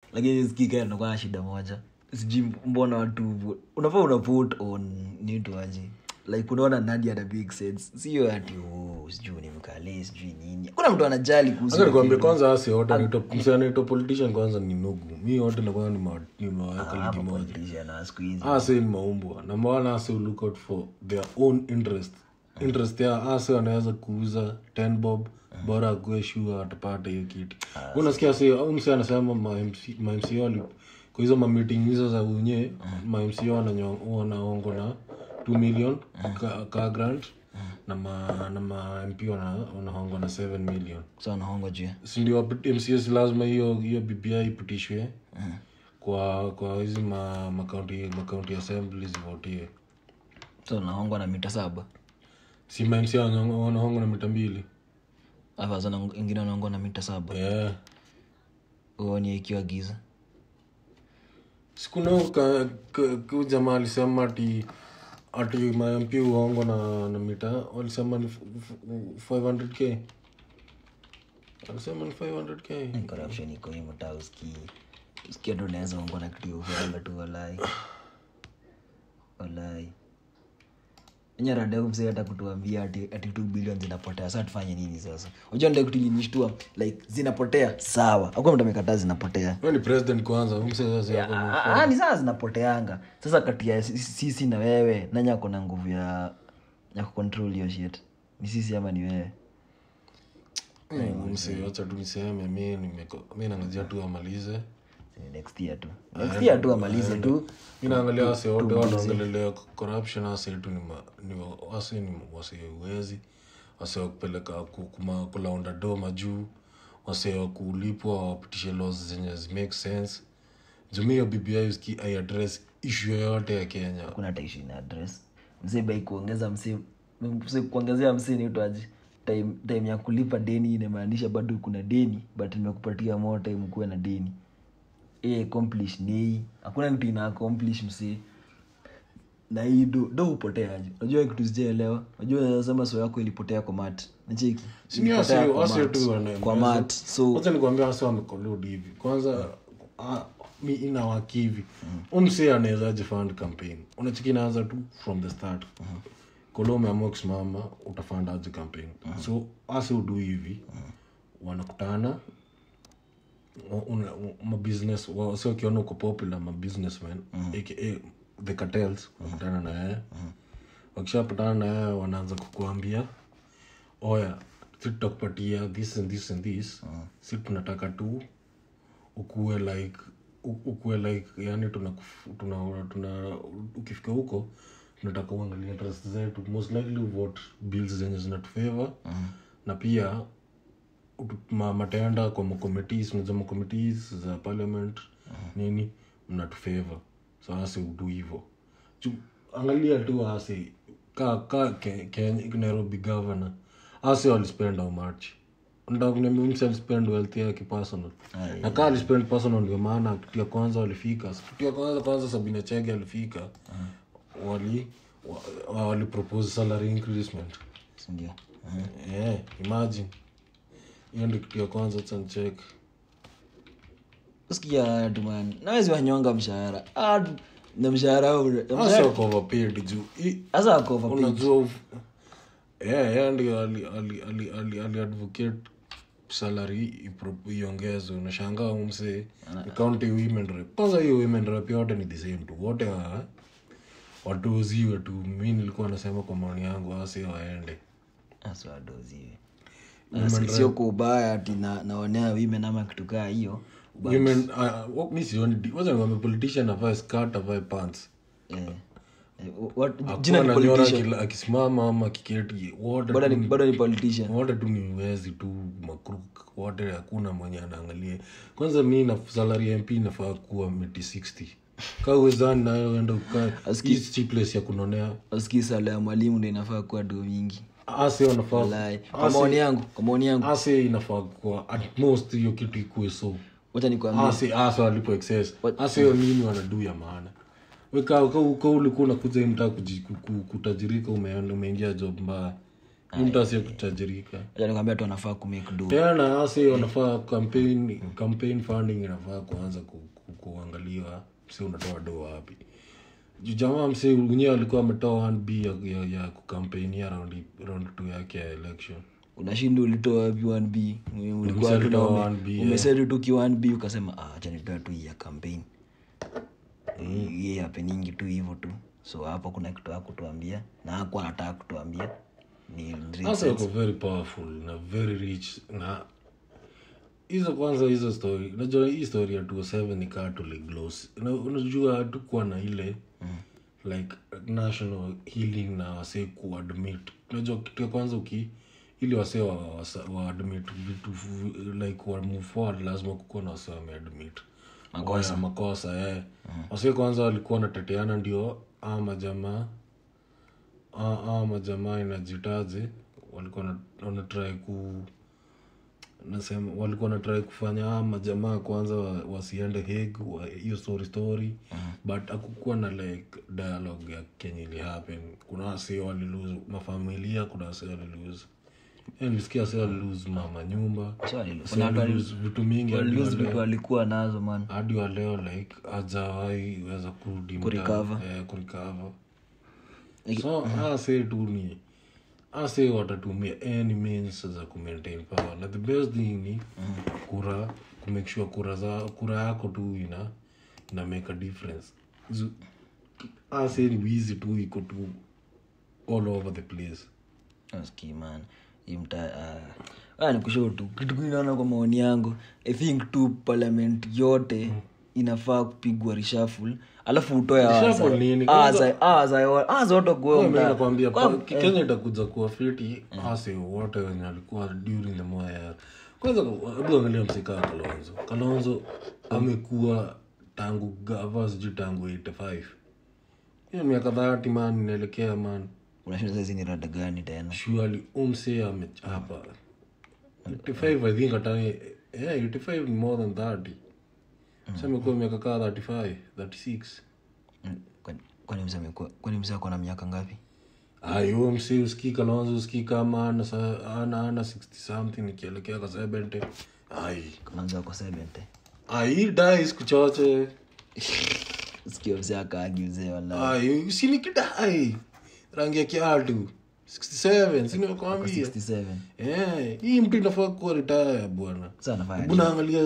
lakini skika nakuwa na shida moja sijui mbona watu unafaa una vote on nituaje like unaona nani ana big sense sio ati oh, sijui ni mkale sijui nini kuna mtu anajali kuhusu Acha nikwambie kwanza asi wote anaitwa msee anaitwa politician kwanza ni nugu mi wote nakuwa nimewaweka ligi moja politician na siku hizi ase ni maumbwa na maana ase look out for their own interest interest ya ase wanaweza kuuza 10 bob bora akuwe shua atapata hiyo kitu unasikia se au mse anasema mamc wali kwa hizo mameeting hizo za unye mamc wanaongo na 2 million ka, ka grant na ma, na ma mp wana- wanahongwa na 7 million so anahongwa juu sindio mcs lazima hiyo hiyo bbi ipitishwe kwa kwa hizi ma, makaunti makaunti assembly zivotiwe so anahongwa na mita saba si mamc wanahongwa na mita mbili alafu sana ingine anahongwa na mita saba yeah. uoni ikiwa giza sikuna jamaa alisema ati ati mamp uongo na, na mita walisema ni f- f- 500k alisema ni 500k corruption iko hii mtaa usikii usikia tu unaweza ongwa na kitu ufala tu walai walai enye rada msee hata kutuambia ati ati 2 billion zinapotea sasa tufanye nini sasa unajua ndio kitu ilinishtua like zinapotea sawa hakuna mtu amekataa zinapotea Wewe ni president kwanza msee Ah, ah, ni saa zinapoteanga sasa kati ya sisi sisi na wewe nanya kona nguvu ya ya kucontrol hiyo shit ni sisi ama ni wewe msee wacha tu niseme mi nimeko- mi nangajia tu amalize Eh, next year tu next year tu amalize tu mi naangalia wase wote wanaongelelea corruption wase tu ni ma- ni wa- wase ni wase uwezi wase wa kupeleka ku- kuma- kulaunda do majuu wase wa kulipwa wapitishe laws zenye zi make sense jumia bbi uski aiaddress issue yoyote ya kenya kuna hata issue ina address msee bai kuongeza msee msee kuongezea msee niitwaje time, time ya kulipa deni inamaanisha bado kuna deni but nimekupatia more time kuwe na deni e accomplish ni hakuna kitu ina accomplish msee na hii do do upoteaje unajua kitu sijaelewa unajua sema so yako ilipotea kwa mat nacheki Sini wase- Ilipotea kwa wase mat. tu wana- kwa mat so wacha nikuambia wase wamekoludi hivi kwanza ah, mi inawaki hivi umse anawezaje fund campaign unachiki inaanza tu from the start kolo umeamua kusimama utafandaje campaign so wase udu hivi wanakutana wa- una- u- mabusiness wase wakiona uko popular mabusinessmen aka the cartels wanakutana na yeye wakishapatana na yeye wanaanza kukuambia oya si tutakupatia this and this and this si tunataka tu ukuwe like u- ukuwe like yani tuna, tuna, tuna ukifika huko tunataka uangalia interest zetu most likely vote bills zenye zinatufavor na pia utu- ma- mataenda kwa makomitis unaza makomitis za parliament nini mnatufavor so asi udu hivo Ju- angalia tu asi ka, ka ke, ke, nairobi governor asi walispend how much ndakunamsi alispend wealth yake personal na kaa alispend personal ndio maana kitu ya kwanza walifika kitu ya kwanza kwanza sabina chege alifika wali wa- wa- walipropose salary increasement sindio Eh, imagine hiyo ndio kitu ya kwanza chanchek sikia tuman nawezi wanyonga mshahara Ah, na mshahara huu- hasa wako overpaid juu i- sasa wako overpaid. unajua uf- eh, yeye ndio ali, ali, ali, ali, ali advocate salary ipro- iongezwe unashangaa umse county women rep kwanza hiyo women rep yote ni the same tu wote wa watuuziwe tu mi nilikuwa nasema kwa maoni yangu asi waende Sasa wadoziwe. Na si- sio kwa ubaya ati na- naonea women ama kitu kaa hiyo women uh, mi sioni di- wacha nikwambie politician avae skirt avae pants Eh, eh, what- jina ni Hakuna nyora politician akila- akisimama ama akiketi wote bado tu ni- bado ni politician wote tu ni wezi tu makruk wote hakuna mwenye anaangalia kwanza mi na salary ya mp inafaa kuwa miti 60 ka uwezani nayo enda ukae hii si place ya kunonea asikii sala ya mwalimu ndo inafaa kuwa do mingi ase wanafaa Walai. kwa maoni yangu kwa maoni yangu ase inafaa kuwa at most hiyo kitu ikuwe so wacha nikwambie ase ase walipo excess ase hiyo nini wanadu ya maana weka ka ulikuwa unakuja hii mtaa kuji- ku- ku- kutajirika umeenda umeingia job mbaya mtu asiye kutajirika acha nikwambia tu anafaa kumake do tena asi wanafaa campaign campaign funding inafaa kuanza ku, ku, kuangaliwa msi unatoa do wapi Juu jamaa msi mwenyewe alikuwa ametoa 1b ya, ya, ya kukampainia round round 2 yake ya election unashinda ulitoa wapi 1b ulikuwa Umesema tu na ulitoa ume- 1B, umesema tu ki 1b ukasema ah acha nitoe tu hii ya campaign hii happeningi tu hivyo tu so hapo kuna kitu hakutuambia na hakuwa anataka kutuambia ni sasa wako very powerful na very rich na hizo kwanza hizo story unajua hii story ya 27 ni kaa tuligloss Una- unajua hatukuwa na ile like national healing na wasee kuadmit unajua kitu ya kwanza uki ili wasee wa, wasa- waadmit vitu fu- like wa move forward lazima kukuwa na wasee wameadmit makosa makosa eh. wasee kwanza walikuwa wanateteana ndio aa majamaa aa aa majamaa inajitaje walikuwa wana- wanatrai ku nasema walikuwa natrai kufanya ah, majamaa kwanza wa- wasiende heg hiyo story story but akukuwa na like dialogue ya kenye ili happen kuna wase walilose mafamilia kuna wase walilose Eh, nilisikia wase walilose mama nyumba So walilu- wase kuna watu walilose vitu mingi hadi waliluzi wa leo- vitu walikuwa nazo man hadi wa leo like hajawahi weza kurudi mtaa, Kurecover. eh, kurecover. so ase tu ni ase watatumia any means za kumaintain power na the best thing ni kura kumake sure kura za kura yako tu ina ina make a difference Zu- ase ni wizi tu iko tu all over the place Aski, man Hii mta uh, nikushow tu kitu kinaona kwa maoni yangu i think tu parliament yote inafaa kupigwa rishaful alafu utoe Reshuffle nini? Kwanza- zote Mimi nakwambia pa- kenya itakuja kuwa fiti ase wote wenye alikuwa during the moya kwanza hebu angalia msika kalonzo kalonzo amekuwa tangu gava sijui tangu 85 hiyo miaka dhati man inaelekea man unashinda saizi ni rada gani tena surely umse amechapa 85 i think hata yeah, 85 ni more than 30 sa amekuwa miaka kaa 35 36 Mm, kwani- kwani mzee amekuwa- kwani mzee ako na miaka ngapi ayo msi usikii kalonzo usikii kama ana sa- ana ana 60 something ikielekea ka 70 ai kama mzee ako 70 ai dai siku choche sikio mzee akaagi mzee wala ai sinikidai rangi ya kiatu 67 sinimekwambia 67 Eh, hii mtu inafaa kuwa retire bwana sasa anafanya hebu naangalia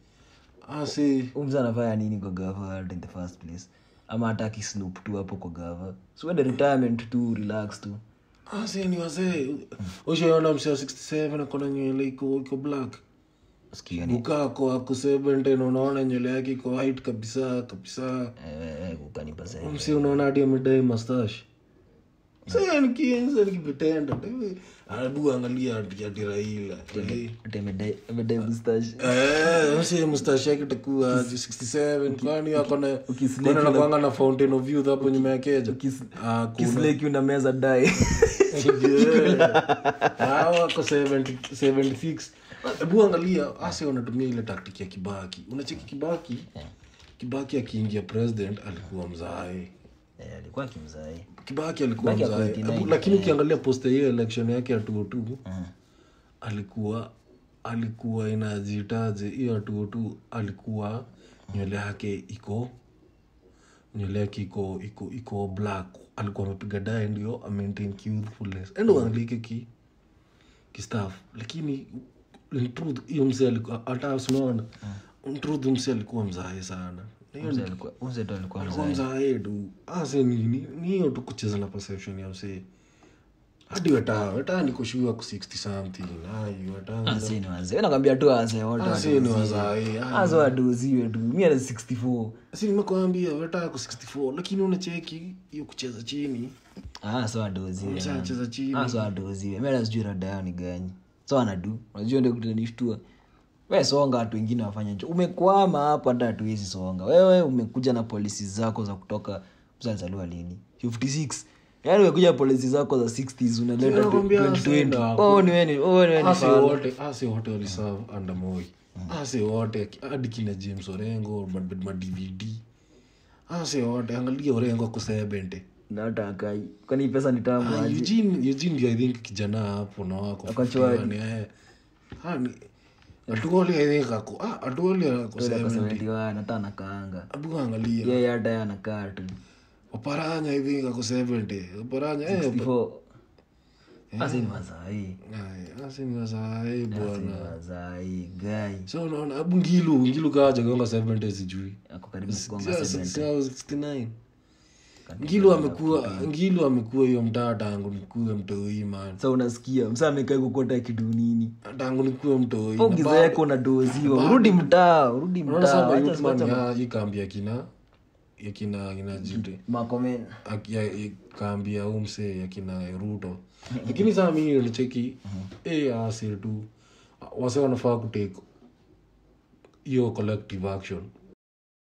asi Huyu mzee anafanya nini kwa gava in the first place ama hata akisnoop tu hapo kwa gava suende retirement tu relax tu asi ni wazee ushaona msi wa 67 akona nywele iko iko black sikia ni ukako ako 70 na unaona nywele yake iko white kabisa kabisa eh, eh, kukanipa sasa msi unaona hadi amedai mustache sasa nikianza nikivitenda abu angalia ati ati Raila Ati amedai amedai mustache Eh, msi mustache yake itakuwa aje 67 kwani ako na Ukislake kwani anakuanga na fountain of youth hapo nyuma ya keja Ukis- Ah, kuna- kisleki una meza dai Hao wako 70 76 hebu angalia ase wanatumia ile taktik ya kibaki unacheki kibaki kibaki akiingia president alikuwa mzae Eh, alikuwa kimzai kibaki alikuwa Kibaki ako mzae 89, Hebu- lakini ukiangalia posta hiyo election yake ya tuotu alikuwa alikuwa inajitaje hiyo ya tuotu alikuwa nywele yake iko nywele yake iko iko iko black alikuwa amepiga dae ndio amaintain youthfulness and uangalike ki kistaff lakini in truth hiyo mzee alikuwa hata usimaona in truth mzee alikuwa mzae sana Na hiyo Mzee alikuwa mzee tu alikuwa alikuwa mzai mzae tu ase ni ni- ni hiyo tu kucheza na perception ya mzee hadi wetaa wetaa nikushua ku 60 something ai wetaa asi ni wazee nakwambia tu wazee wote ase ni wazae azo wadoziwe tu mi ana 64 si nimekwambia wetaa ku 64 lakini unacheki hiyo kucheza chini ah so wadoziwe mzee anacheza chini Ah, so wadoziwe mi hata sijui rada yao ni gani so anadu unajua ndio kutanishtua we songa watu wengine wafanye cho umekwama hapo hata hatuwezi songa wewe umekuja na polisi zako za kutoka mzalizaliwa lini 56 yaani umekuja polisi zako za 60s unaleta Nakwambia 2020 sasa, oh ni weni oh ni weni ase fala. wote ase wote waliserve under moi ase wote hadi kina james orengo madvd ase wote angalia orengo ako 70 na hata akai kwani hii pesa ni tamu Ah, aje Eugene Eugene ndio I think kijana hapo na wako Ako chwari. 51, eh. Ah, ni- atuoli I think ako ah, atuoli ako 70 71 hata anakaanga abu angalia yeye hata yeye anakaa tu oparanya I think ako 70 oparanya eh before asi ni wazai Ay, asi ni wasai bwana wazai gai so unaona abu ngilu ngilu kaja kaonga 70 sijui ako karibu kugonga Yeah, 70 sasa 69 ngilu amekuwa ngilu amekuwa hiyo mtaa tangu nikuwe mtoi man sa unasikia msa amekaa kukota kidu nini tangu nikuwe mtoi pogiza yako unadoziwa urudi mtaa urudi Unaona mtaa sasa Wacha- youth man wacha- ya hii kambi ya kina ya kina kina jite makomen Aki- ya- ya kambi ya umse ya kina ruto lakini saa mi nilicheki eh asi tu wase wanafaa kutake hiyo collective action